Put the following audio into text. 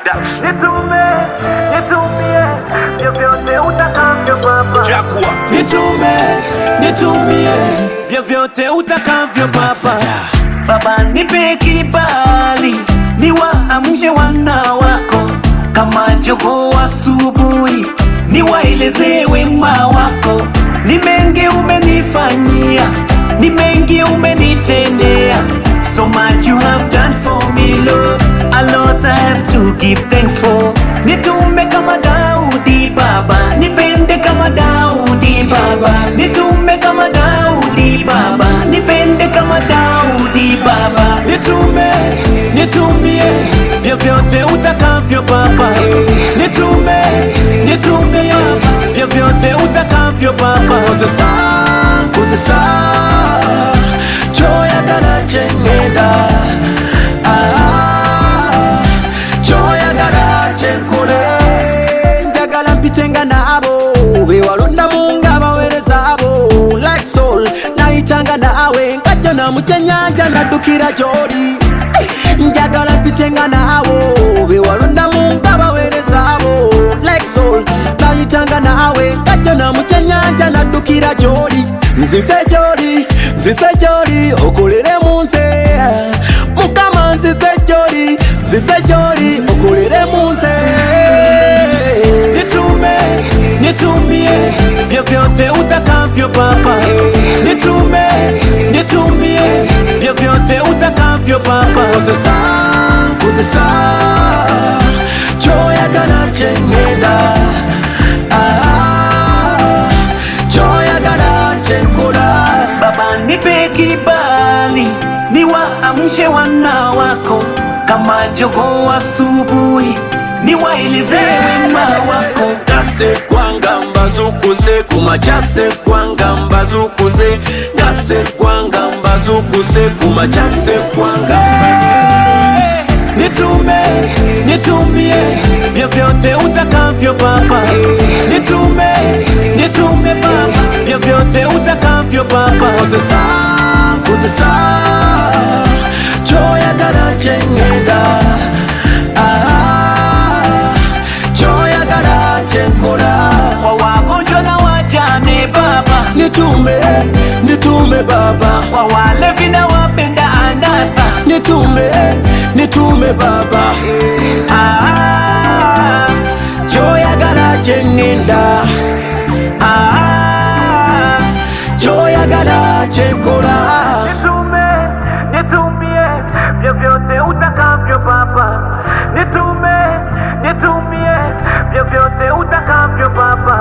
Production. Nitume, nitumie vyovyote utakavyo Baba. Jaguar. Nitume, nitumie vyovyote utakavyo Baba. Baba, nipe kibali niwaamshe wana wako kama jogoo asubuhi, niwaeleze wema wako. Ni mengi umenifanyia, ni mengi umenitendea. So much you have done for me, Lord. A lot I have to give thanks for. Nitume kama Daudi Baba, nipende kama Daudi Baba, nitume kama Daudi Baba, nipende kama Daudi Baba, nitume, nitumie vyovyote utakavyo Baba, nitume, nitumie vyovyote utakavyo Baba. Kozesa, kozesa, choyagala kyengenda Ah, choyagala kyenkole njagala mpitenga naabo bewalondamu nga baweereza abo like soul nayitanga naawe nkajja namukyenyanja naddukira gy'oli njagala mpitenga naabo bewalondamu nga baweereza abo like soul nayitanga naawe nkajja namukyenyanja naddukira gy'oli nzize gy'oli nzize gy'oli okolere mu nze mukama nzize gy'oli nzize gy'oli okolere mu nze nitume nitumie vyovyote utakavyo Baba, nitume nitumie vyovyote utakavyo Baba. Kozesa, kozesa choyagala kyengenda Ah, choyagala kyenkola Baba, nipe kibali niwaamshe wana wako kama jogoo asubuhi, niwaeleze wema wako. Ngase kwanga mbazukuse kumachase kwanga mbazukuse ngase kwanga mbazukuse kumachase kwanga Nitume, nitumie vyovyote utakavyo Baba, nitume, nitume Baba, vyovyote utakavyo Baba. Kozesa, kozesa, choyagala kyengenda Ah, choyagala kyenkola kwa wagonjwa na wajane Baba, nitume, nitume Baba, kwa walevi na wapenda anasa, nitume, nitume Baba, ah, choyagala kyengenda ah, choyagala kyenkola Nitume, nitumie vyovyote utakavyo Baba. Nitume, nitumie vyovyote utakavyo Baba.